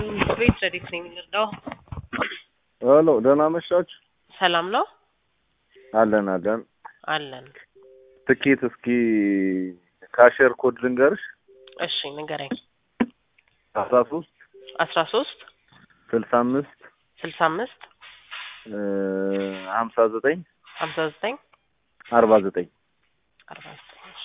ቤት ረዲት ነኝ የምንረዳው። ሄሎ ደህና መሻችሁ? ሰላም ነው አለን አለን። አለን። ትኬት እስኪ ካሸር ኮድ ልንገርሽ። እሺ ንገረኝ። አስራ ሶስት አስራ ሶስት ስልሳ አምስት ስልሳ አምስት ሀምሳ ዘጠኝ ሀምሳ ዘጠኝ አርባ ዘጠኝ አርባ ዘጠኝ እሺ።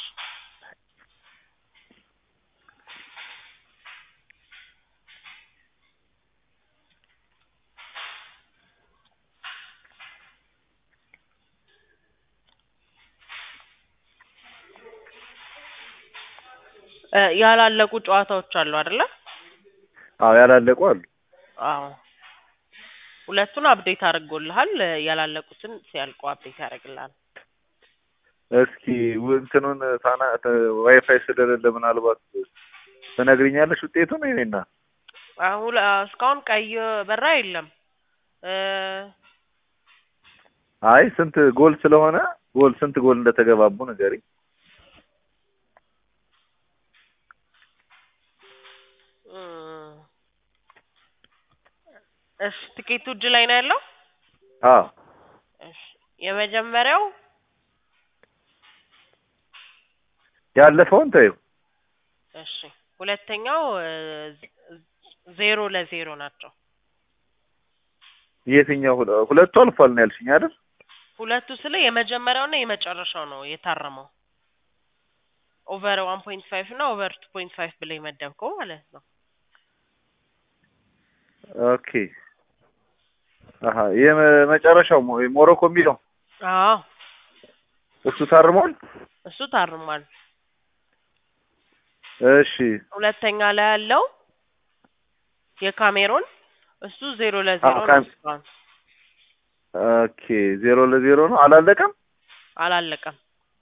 እ ያላለቁ ጨዋታዎች አሉ አይደለ? አዎ ያላለቁ አሉ። አዎ ሁለቱን አፕዴት አድርጎልሃል። ያላለቁትን ሲያልቁ አፕዴት ያደርግልሃል። እስኪ ው- እንትኑን ታና ተ- ዋይፋይ ስለሌለ ምናልባት ትነግሪኛለሽ ውጤቱን? የእኔና አሁን እስካሁን ቀይ በራ የለም እ አይ ስንት ጎል ስለሆነ ጎል ስንት ጎል እንደተገባቡ ንገሪኝ። እም፣ እሺ ትኬቱ እጅ ላይ ነው ያለው። አዎ እሺ የመጀመሪያው ያለፈውን ተይው። እሺ ሁለተኛው እ ዜሮ ለዜሮ ናቸው። የትኛው ሁለ- ሁለቱ አልፏል ነው ያልሽኝ አይደል? ሁለቱ ስለ የመጀመሪያውና የመጨረሻው ነው የታረመው። ኦቨር ዋን ፖይንት ፋይቭ እና ኦቨር ቱ ፖይንት ፋይቭ ብለህ የመደብከው ማለት ነው። ኦኬ አሀ የመጨረሻው ሞ- ሞሮኮ የሚለው አዎ እሱ ታርሟል። እሱ ታርሟል። እሺ ሁለተኛ ላይ ያለው የካሜሮን እሱ ዜሮ ለዜሮ አዎ፣ ነው ካም- እስካሁን ኦኬ ዜሮ ለዜሮ ነው አላለቀም። አላለቀም።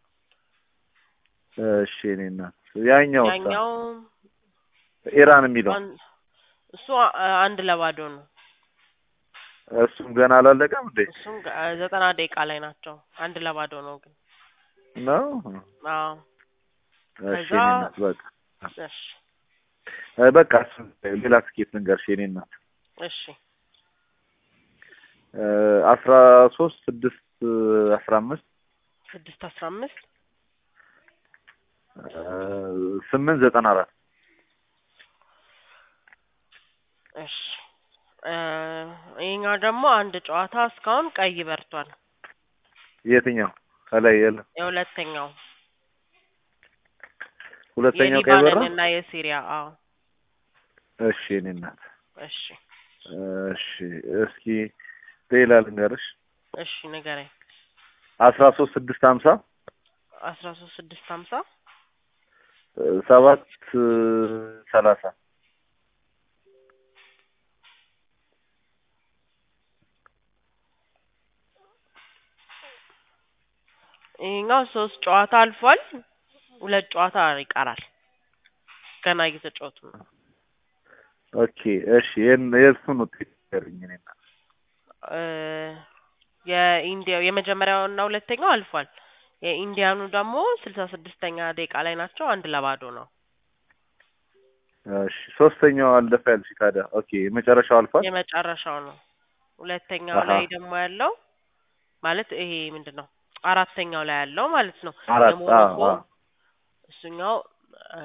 እሺ እኔ እናት ያኛው ያኛው ኢራን የሚለው አን- እሱ አ- አንድ ለባዶ ነው። እሱም ገና አላለቀም እንዴ? እሱም ገ- ዘጠና ደቂቃ ላይ ናቸው። አንድ ለባዶ ነው ግን ነው አዎ እሺ ከዛ- እኔ እናት በቃ እሺ እ በቃ እሱ ሌላ ትኬት ልንገርሽ የኔ እናት እሺ እ አስራ ሶስት ስድስት አስራ አምስት ስድስት አስራ አምስት እ ስምንት ዘጠና አራት እሺ እ ይሄኛው ደግሞ አንድ ጨዋታ እስካሁን ቀይ በርቷል። የትኛው ከላይ የለም የሁለተኛው ሁለተኛው ቀይ በራ የሊባኖን እና የሲሪያ አዎ እሺ እኔ እናት እሺ እሺ እስኪ ሌላ ልንገርሽ እሺ ንገረኝ። አስራ ሶስት ስድስት ሀምሳ አስራ ሶስት ስድስት ሀምሳ እ ሰባት እ ሰላሳ ይሄኛው ሶስት ጨዋታ አልፏል። ሁለት ጨዋታ ይቀራል። ገና እየተጫወቱ ነው። ኦኬ እሺ የን- የእሱን ውጤት ንገሪኝ እኔ እናት እ የኢንዲያው የመጀመሪያው እና ሁለተኛው አልፏል። የኢንዲያኑ ደግሞ ስልሳ ስድስተኛ ደቂቃ ላይ ናቸው። አንድ ለባዶ ነው። እሺ ሶስተኛው አለፈ ያልሽ ታዲያ ኦኬ የመጨረሻው አልፏል የመጨረሻው ነው። ሁለተኛው አሀ። ላይ ደግሞ ያለው ማለት ይሄ ምንድን ነው? አራተኛው ላይ ያለው ማለት ነው። አራት የሞሮኮ አዎ አዎ እሱኛው እ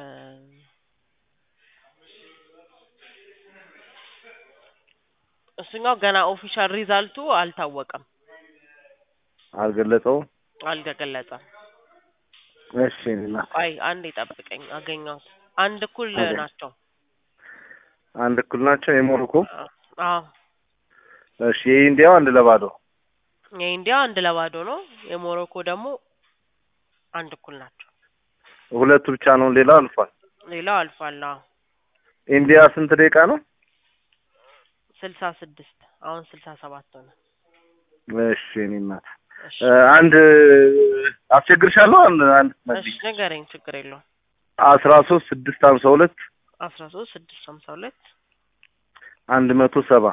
እሱኛው ገና ኦፊሻል ሪዛልቱ አልታወቀም፣ አልገለጸውም አልተገለጸም። እሺ እኔ እናት ቆይ አንድ ጠብቀኝ፣ አገኘሁት። አንድ እኩል አገኘ- ናቸው። አንድ እኩል ናቸው የሞሮኮ አዎ እሺ የኢንዲያው አንድ ለባዶ የኢንዲያ አንድ ለባዶ ነው። የሞሮኮ ደግሞ አንድ እኩል ናቸው። ሁለቱ ብቻ ነው ሌላው አልፏል ሌላው አልፏል። አዎ ኢንዲያ ስንት ደቂቃ ነው ስልሳ ስድስት አሁን ስልሳ ሰባት ሆነ። እሺ እኔ እናት እሺ እ አንድ አስቸግርሻለሁ አንድ አንድ እሺ ትመልሽ ንገረኝ፣ ችግር የለውም። አስራ ሶስት ስድስት ሀምሳ ሁለት አስራ ሶስት ስድስት ሀምሳ ሁለት አንድ መቶ ሰባ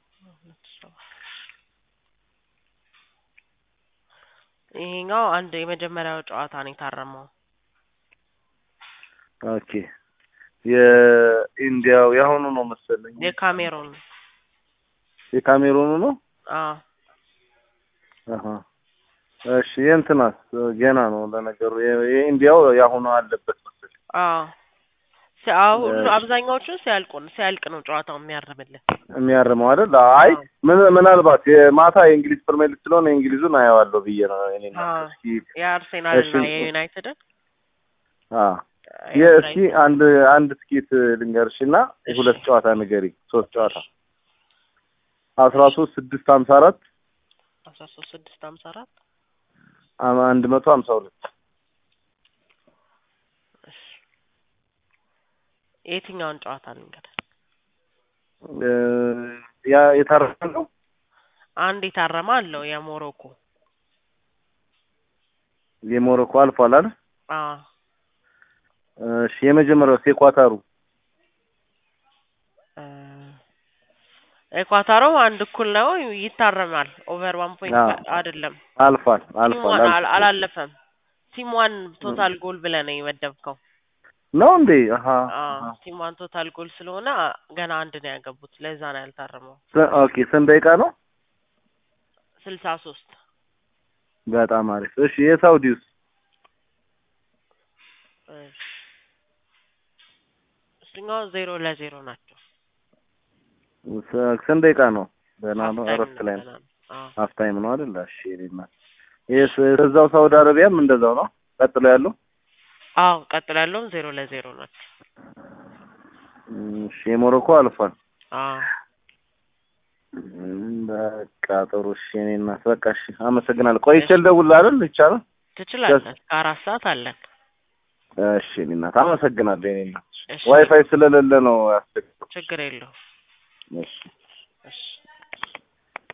ይሄኛው አንድ የመጀመሪያው ጨዋታ ነው የታረመው። ኦኬ የኢንዲያው የአሁኑ ነው መሰለኝ የካሜሮን የካሜሩኑ ነው አዎ አሀ እሺ የእንትናስ ገና ነው ለነገሩ የ- የኢንዲያው የአሁኑ አለበት መሰለኝ አዎ ሲ- አዎ ሁሉ እሺ። አብዛኛዎቹ ሲያልቁ ነው ሲያልቅ ነው ጨዋታው የሚያርምልን የሚያርመው አይደል አይ ምን ምናልባት የማታ የእንግሊዝ ፕሪሚየር ሊግ ስለሆነ የእንግሊዙን አየዋለሁ ብዬ ነው እኔ አዎ። እስኪ የአርሴናል እና እሺ። የዩናይትድን አ የእስኪ አንድ አንድ ትኬት ልንገርሽ እና እሺ። ሁለት ጨዋታ ንገሪ ሶስት ጨዋታ አስራ ሶስት ስድስት ሀምሳ አራት አስራ ሶስት ስድስት ሀምሳ አራት አንድ መቶ ሀምሳ ሁለት እሺ። የትኛውን ጨዋታ ልንገር? እ፣ ያ የታረፈ ነው አንድ የታረመ አለው የሞሮኮ የሞሮኮ አልፏል አይደል አዎ እሺ የመጀመሪያው የኳታሩ እ፣ ኤኳታሮም አንድ እኩል ነው ይታረማል። ኦቨር ዋን ፖይንት አዎ። አይደለም አልፏል አልፏል ቲም ዋን አል- አልፏል አላለፈም። ቲም ዋን ቶታል ጎል ብለህ ነው የመደብከው። ነው እንዴ አሀ አዎ አሀ። ቲም ዋን ቶታል ጎል ስለሆነ ገና አንድ ነው ያገቡት። ለዛ ነው ያልታረመው። ስ- ኦኬ ስንት ደቂቃ ነው ስልሳ ሶስት በጣም አሪፍ እሺ የሳውዲውስ እሱኛው ዜሮ ለዜሮ ናቸው። ስ- ስንት ደቂቃ ነው ገና ነው Half time እረፍት ላይ ነው ገና ነው። አዎ ሀፍ ታይም ነው አይደል እሺ እኔና ይስ እዛው ሳውዲ አረቢያም እንደዛው ነው ቀጥሎ ያለው አዎ ቀጥሎ ያለውም ዜሮ ለዜሮ ናቸው። እሺ የሞሮኮ አልፏል አዎ እም፣ በቃ ጥሩ እሺ እኔ እናት በቃ እሺ አመሰግናለሁ ቆይቼ ልደውልልህ አይደል ይቻላል ትችላለህ። ከአራት ሰዓት አለን። እሺ እኔ እናት አመሰግናለሁ የኔ እናት እሺ ዋይፋይ ስለሌለ ነው ያስቸግረው ችግር የለውም።